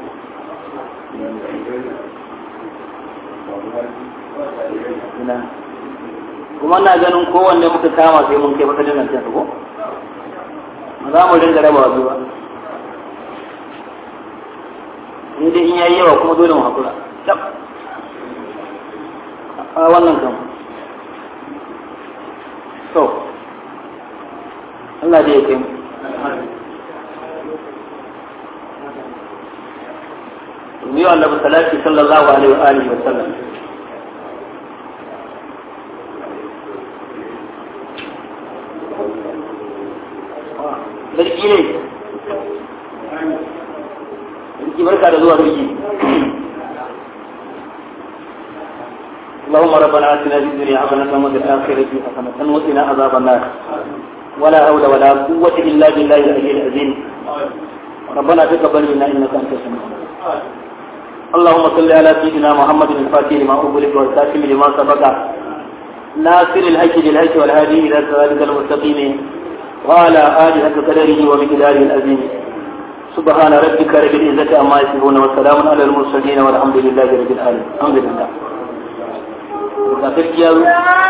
alhamdulillah kuma na ganin kowanne muka kama sai mun kai matsalin nan sai ko ba za mu dinga raba biyu ba in dai in yayi yawa kuma dole mu hakura a wannan kan to Allah da ya kai mu yi wa annabi salati sallallahu alaihi wa alihi wa sallam sarki ne sarki barka da zuwa sarki اللهم ربنا اتنا في الدنيا حسنة وفي الآخرة حسنة وقنا عذاب النار ولا حول ولا قوة إلا بالله العلي العظيم ربنا تقبل منا إنك أنت السميع اللهم صل على سيدنا محمد الفاتح لما أغلق والكاتم لما سبق ناصر الحج بالحج والهادي إلى صراطك المستقيم وعلى آله قدره ومقداره العظيم سبحان ربك رب العزة عما يصفون وسلام على المرسلين والحمد لله رب العالمين الحمد لله.